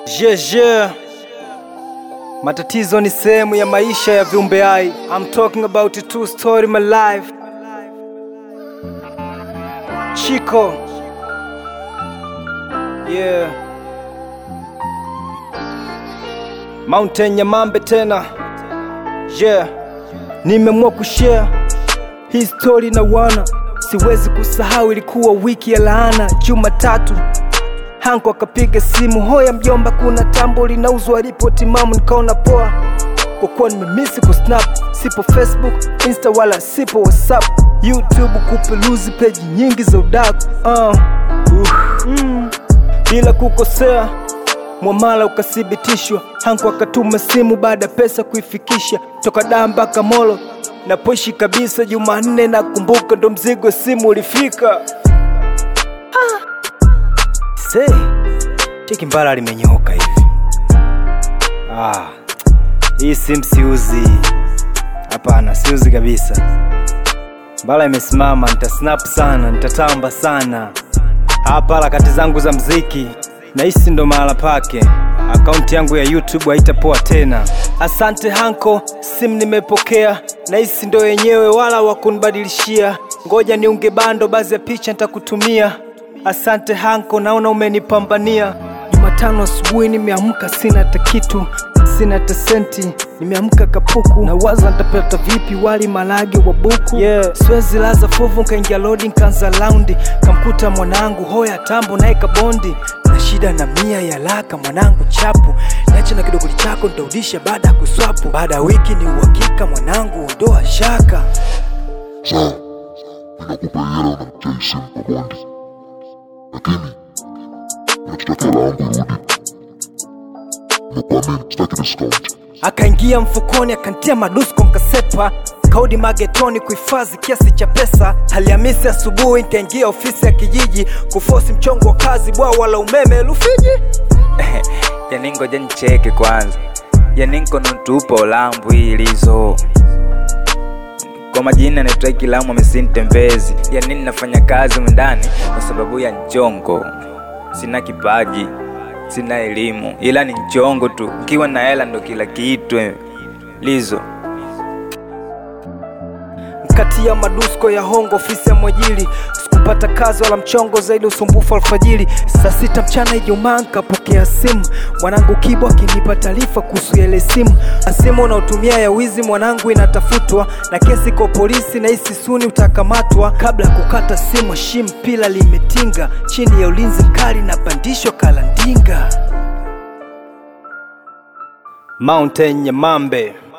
Jeje, matatizo ni sehemu ya maisha ya viumbe hai. I'm talking about a true story my life. Chico, yeah, Mountain Nyamambe tena, yeah, nimeamua kushare hii story na wana, siwezi kusahau, ilikuwa wiki ya laana, Jumatatu Hanko akapiga simu, hoya mjomba, kuna tambo linauzwa, ripoti mamu, nikaona poa kwa kuwa nimemisi kusnap, sipo Facebook, Insta wala sipo WhatsApp, YouTube kupeluzi peji nyingi za udaku uh. uh. mm. bila kukosea mwamala ukathibitishwa, Hanko akatuma simu baada ya pesa kuifikisha toka Dar mpaka Molo napoishi kabisa. Jumanne nakumbuka ndo mzigo simu ulifika. Se, cheki mbala limenyoka hivi. Ah, hii simu siuzi. Hapana, siuzi kabisa. Mbala imesimama, nitasnap sana, nitatamba sana. Hapa harakati zangu za mziki nahisi ndo mahala pake. Akaunti yangu ya YouTube haitapoa tena. Asante Hanko, simu nimepokea, nahisi ndo yenyewe, wala wakunibadilishia. Ngoja niunge bando, baadhi ya picha nitakutumia. Asante Hanko, naona umenipambania. Jumatano asubuhi nimeamka, sina hata kitu, sina hata senti, nimeamka kapuku, na waza nitapata vipi wali malage wa buku. Yeah. Siwezi laza fuvu, nkaingia lodi, nkaanza laundi, kamkuta mwanangu hoya tambo naye kabondi na shida na mia ya laka mwanangu chapu, niache na kidogoli chako nitarudisha baada ya kuswapu. Baada ya wiki ni uhakika mwanangu, ondoa shaka. Sawa, ninakupa hela unamchai simu kwa bondi, lakini unachotaka hela yangu irudi. Nimekuamini, sitaki discount. akaingia mfukoni akantia madusko mkasepa kaudi magetoni kuhifadhi kiasi cha pesa Alhamisi asubuhi nikaingia ofisi ya kijiji kufosi mchongo wa kazi bwawa la umeme Rufiji. yani ngoja nicheke kwanza yani nkono tupo olambu ilizo kwa majina naitwa Kilamu Mesintembezi, yani ninafanya kazi mndani kwa sababu ya njongo. Sina kipaji, sina elimu, ila ni njongo tu. Ukiwa na hela ndo kila kitu eh. Lizo kati ya madusko ya hongo ofisi ya mwajiri sikupata kazi wala mchongo zaidi usumbufu alfajiri saa sita mchana ijumaa nkapokea simu mwanangu kibo akinipa taarifa kuhusu ile simu Na simu unaotumia ya wizi mwanangu inatafutwa na kesi kwa polisi na hisi suni utakamatwa kabla ya kukata simu shim pila limetinga chini ya ulinzi mkali na pandisho kalandinga Mountain Nyamambe